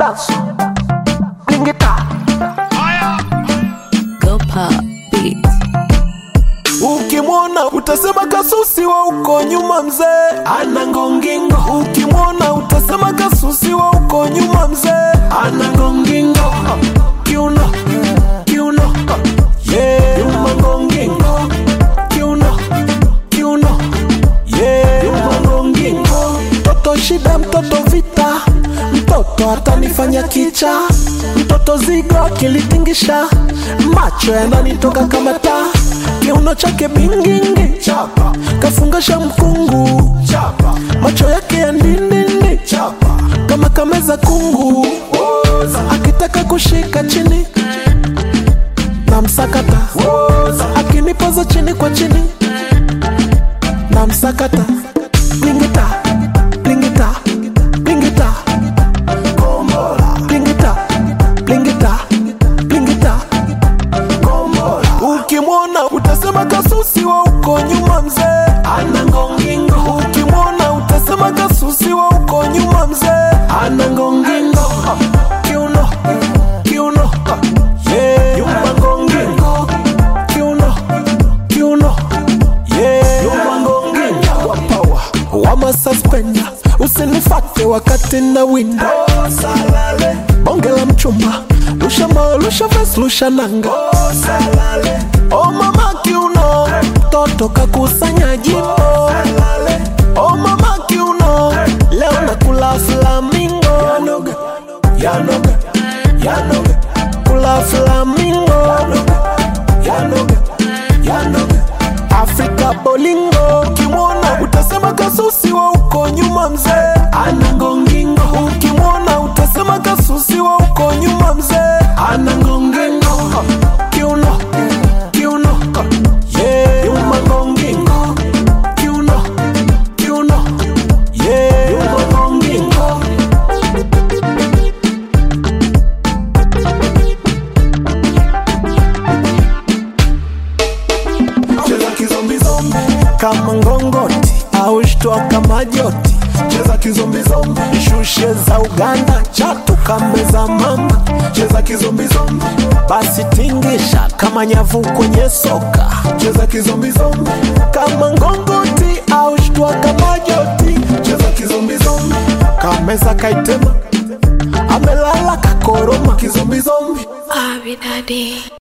dance. Bring it up. Go pop beats. Ukimwona utasema kasusi wa uko nyuma mzee ana ngongingo. Ukimwona utasema kasusi wa uko nyuma mzee ana ngongingo. Kiuno, kiuno, yeah, nyuma ngongingo. Kiuno, kiuno, yeah, nyuma ngongingo. Mtoto shida, mtoto vita, mtoto atanifanya kicha, mtoto zigo akilitingisha, macho yananitoka kama taa, kiuno chake bingingi, chapa, kafungasha mkungu, chapa, macho yake ya ndindindi, chapa, kama kameza kungu, akitaka kushika chini na msakata, akinipoza chini kwa chini na msakata, blingita, blingita, blingita, kombola, blingita, blingita, blingita, kombola. Ukimwona utasema kasusi wa uko nyuma mzee ana ngongingo. Ukimwona utasema kasusi wa uko nyuma mzee ana ngongingo. Kiuno, kiuno, yeah, nyuma ngongingo. Kiuno, kiuno, yeah, nyuma ngongingo. Wa power, wama suspender, usinifate wakati na winda. Bonge la mchumba, lusha moyo, lusha vest, lusha nanga. Oh mama kiuno, toto kakusanya jimbo. Oh mama kiuno, leo nakula flamingo. Yanoga, yanoga, yanoga, kula flamingo. Yanoga, yanoga, Afrika bolingo. Ukimwona utasema kasusi wa uko nyuma mzee ana ngongingo. Ukimwona utasema kasusi wa uko nyuma mzee ana ngongingo. Kiuno, kiuno, yeah, nyuma ngongingo. Kiuno, kiuno, yeah, nyuma ngongingo. cheza kizombizombi kama ngongoti au shtua kama joti cheza kizombizombi shushe za uganda chatu kambe za mama cheza kizombizombi basi tingisha kama nyavu kwenye soka cheza kizombizombi kama ngongoti au shtua kama joti cheza kizombizombi kameza kaitema amelala kakoroma kizombizombi Abi Daddy.